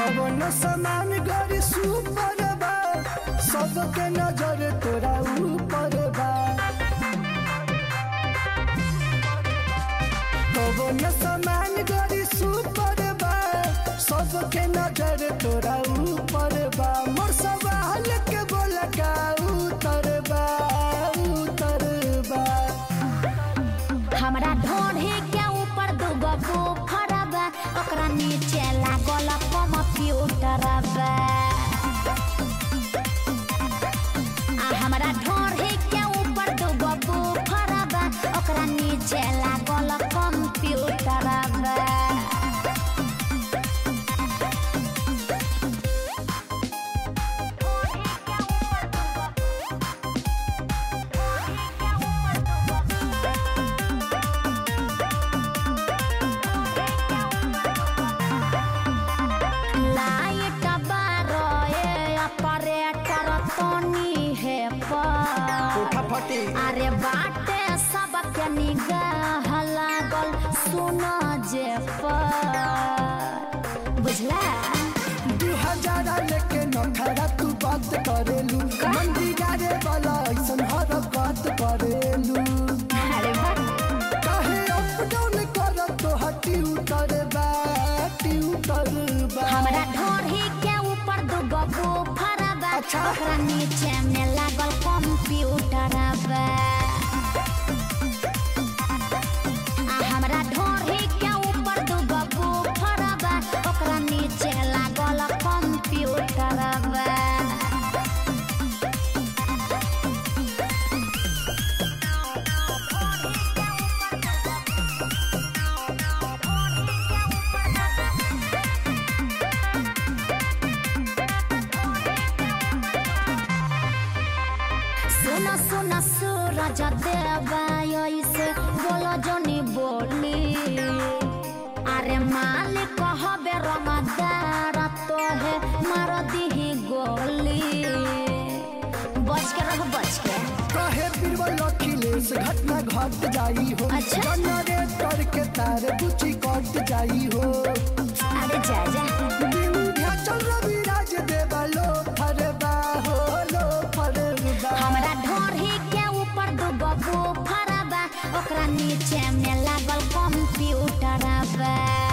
कवन समान गरी सुपर बा सबके नजर तोरा ऊपर बा कवन समान गरी सुपर बा सबके नजर तोरा ऊपर बा मोर सवाल के बोल का उतर बा उतर बा हमरा ढोढ़े के ऊपर दूगो बुफर बा ओकरा नीचे लागल कंप्यूटर बा आ हमरा ढोढ़े के ऊपर दूगो बुफर बा ओकरा नीचे लागल कंप्यूटर बा लाइट बारोए ऑपरेटर तोनी है पर फटी अरे बाटे सबके निगाह लागल सुन जे पर बुझला दू हजार लेके नखरा तू बात करेलू मंदिरा रे वाला ऐसन हरकत करेलू अरे बा काहे अप डाउन कर तो हटी उतर बा उतर बा हमरा ढोढ़ी के ऊपर दूगो बुफर बा अच्छा। ओकरा नीचे में लागल कंप्यूटर बा आ हमरा ढोढ़ी के ऊपर दूगो बुफर बा ओकरा नीचे लागल कंप्यूटर बा सुन सुन सूरज देवा ऐसे बोलो जनी बोली अरे मालिक हबे रमदार तो है मार दीही गोली बच के रह बच के काहे बीरबल अखिलेश घटना घट जाई हो अच्छा। जनरेटर के तार बुची कट जाई हो अरे जा जा विंध्याचल रविराज देवा लो फरबा हो लो फरबा हमरा ढोढ़ी के ऊपर दूगो बुफर बा ओकरा नीचे में लागल कंप्यूटर बा